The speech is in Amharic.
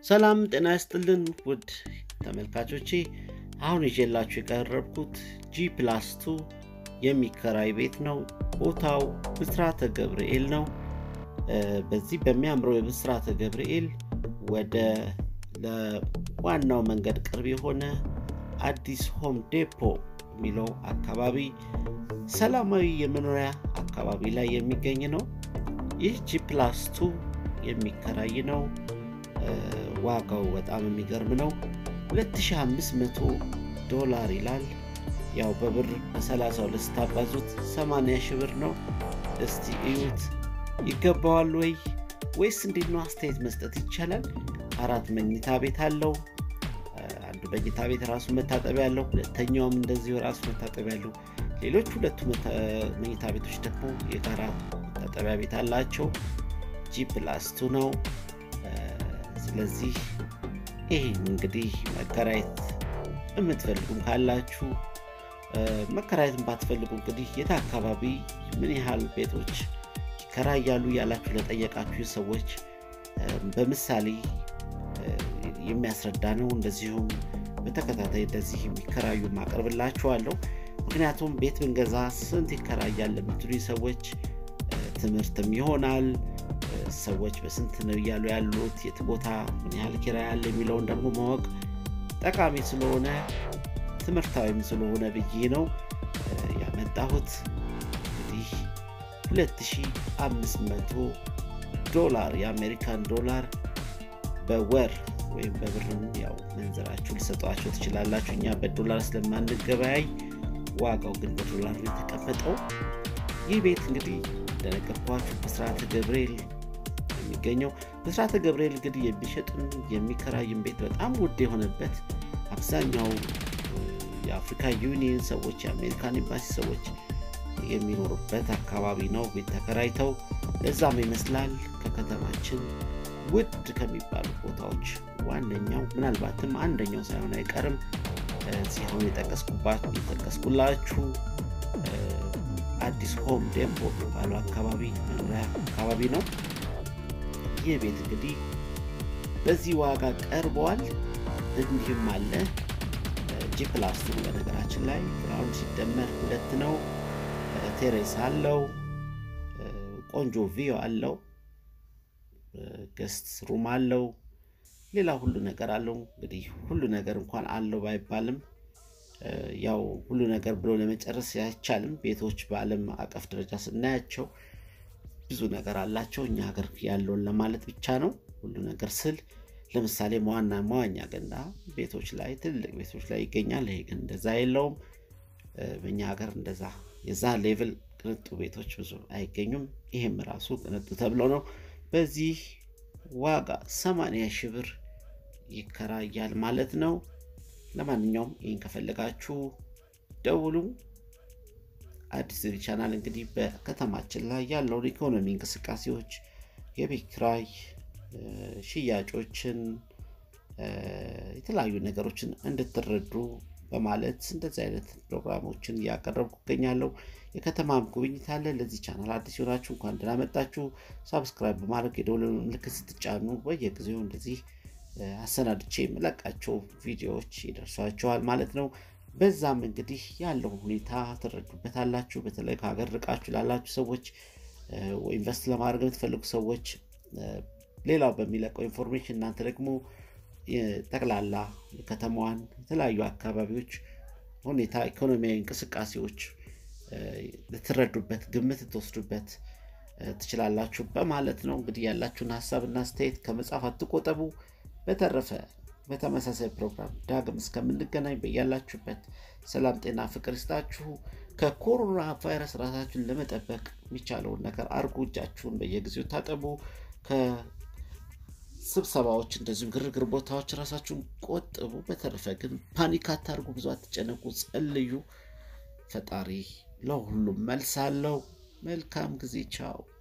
ሰላም ጤና ይስጥልን ውድ ተመልካቾቼ፣ አሁን ይዤላችሁ የቀረብኩት ጂ ፕላስ ቱ የሚከራይ ቤት ነው። ቦታው ብስራተ ገብርኤል ነው። በዚህ በሚያምረው የብስራተ ገብርኤል ወደ ለዋናው መንገድ ቅርብ የሆነ አዲስ ሆም ዴፖ የሚለው አካባቢ ሰላማዊ የመኖሪያ አካባቢ ላይ የሚገኝ ነው። ይህ ጂ ፕላስ ቱ የሚከራይ ነው። ዋጋው በጣም የሚገርም ነው። 2500 ዶላር ይላል። ያው በብር በ32 ስታባዙት 80 ሺህ ብር ነው። እስቲ እዩት። ይገባዋል ወይ ወይስ እንዴት ነው? አስተያየት መስጠት ይቻላል። አራት መኝታ ቤት አለው። አንዱ መኝታ ቤት ራሱ መታጠቢያ ያለው፣ ሁለተኛውም እንደዚሁ ራሱ መታጠቢያ ያለው። ሌሎች ሁለቱ መኝታ ቤቶች ደግሞ የጋራ መታጠቢያ ቤት አላቸው። ጂ ፕላስ ቱ ነው። ስለዚህ ይህን እንግዲህ መከራየት የምትፈልጉም ካላችሁ መከራየትን ባትፈልጉ እንግዲህ የት አካባቢ ምን ያህል ቤቶች ይከራያሉ ያላችሁ ለጠየቃችሁ ሰዎች በምሳሌ የሚያስረዳ ነው። እንደዚሁም በተከታታይ እንደዚህ የሚከራዩ ማቀርብላችኋለሁ። ምክንያቱም ቤት ብንገዛ ስንት ይከራያል ለምትሉ ሰዎች ትምህርትም ይሆናል። ሰዎች በስንት ነው እያሉ ያሉት የት ቦታ ምን ያህል ኪራይ ያለ የሚለውን ደግሞ ማወቅ ጠቃሚ ስለሆነ ትምህርታዊም ስለሆነ ብዬ ነው ያመጣሁት። እንግዲህ 2500 ዶላር የአሜሪካን ዶላር በወር ወይም በብርም ያው መንዘራችሁ ልሰጧቸው ትችላላችሁ። እኛ በዶላር ስለማንገበያይ ዋጋው ግን በዶላር ነው የተቀመጠው። ይህ ቤት እንግዲህ እንደነገርኳችሁ ብስራተ ገብርኤል የሚገኘው ብስራተ ገብርኤል እንግዲህ የሚሸጥም የሚከራይም ቤት በጣም ውድ የሆነበት አብዛኛው የአፍሪካ ዩኒየን ሰዎች የአሜሪካን ኤምባሲ ሰዎች የሚኖሩበት አካባቢ ነው ቤት ተከራይተው። ለዛም ይመስላል ከከተማችን ውድ ከሚባሉ ቦታዎች ዋነኛው ምናልባትም አንደኛው ሳይሆን አይቀርም ሲሆን የጠቀስኩላችሁ አዲስ ሆም ዴፖ የሚባለው አካባቢ መኖሪያ አካባቢ ነው። ይህ ቤት እንግዲህ በዚህ ዋጋ ቀርበዋል። እንዲህም አለ ጂ ፕላስ ቱ በነገራችን ላይ ግራውንድ ሲደመር ሁለት ነው። ቴሬስ አለው። ቆንጆ ቪዮ አለው። ገስት ሩም አለው። ሌላ ሁሉ ነገር አለው። እንግዲህ ሁሉ ነገር እንኳን አለው ባይባልም ያው ሁሉ ነገር ብሎ ለመጨረስ አይቻልም። ቤቶች በዓለም አቀፍ ደረጃ ስናያቸው ብዙ ነገር አላቸው። እኛ ሀገር ያለውን ለማለት ብቻ ነው። ሁሉ ነገር ስል ለምሳሌ መዋና መዋኛ ገንዳ ቤቶች ላይ ትልልቅ ቤቶች ላይ ይገኛል። ይሄ ግን እንደዛ የለውም። በእኛ ሀገር እንደዛ የዛ ሌቭል ቅንጡ ቤቶች ብዙ አይገኙም። ይሄም ራሱ ቅንጡ ተብሎ ነው። በዚህ ዋጋ 80 ሺህ ብር ይከራያል ማለት ነው። ለማንኛውም ይህን ከፈለጋችሁ ደውሉ። አዲስ ቲቪ ቻናል እንግዲህ በከተማችን ላይ ያለውን ኢኮኖሚ እንቅስቃሴዎች፣ የቤት ኪራይ ሽያጮችን፣ የተለያዩ ነገሮችን እንድትረዱ በማለት እንደዚህ አይነት ፕሮግራሞችን እያቀረብኩ እገኛለሁ። የከተማም ጉብኝት አለ። ለዚህ ቻናል አዲስ የሆናችሁ እንኳን ደህና መጣችሁ። ሳብስክራይብ በማድረግ የደወል ምልክት ስትጫኑ በየጊዜው እንደዚህ አሰናድቼ የምለቃቸው ቪዲዮዎች ይደርሷቸዋል ማለት ነው። በዛም እንግዲህ ያለውን ሁኔታ ትረዱበታላችሁ። በተለይ ከሀገር ርቃችሁ ላላችሁ ሰዎች፣ ኢንቨስት ለማድረግ የምትፈልጉ ሰዎች ሌላው በሚለቀው ኢንፎርሜሽን እናንተ ደግሞ ጠቅላላ ከተማዋን የተለያዩ አካባቢዎች ሁኔታ ኢኮኖሚያዊ እንቅስቃሴዎች ልትረዱበት ግምት ልትወስዱበት ትችላላችሁ በማለት ነው። እንግዲህ ያላችሁን ሀሳብና አስተያየት ከመጻፍ አትቆጠቡ። በተረፈ በተመሳሳይ ፕሮግራም ዳግም እስከምንገናኝ በያላችሁበት ሰላም፣ ጤና፣ ፍቅር ይስጣችሁ። ከኮሮና ቫይረስ ራሳችሁን ለመጠበቅ የሚቻለውን ነገር አርጉ። እጃችሁን በየጊዜው ታጠቡ። ከስብሰባዎች እንደዚሁም ግርግር ቦታዎች ራሳችሁን ቆጥቡ። በተረፈ ግን ፓኒክ አታርጉ፣ ብዙ አትጨነቁ፣ ጸልዩ። ፈጣሪ ለሁሉም መልስ አለው። መልካም ጊዜ። ቻው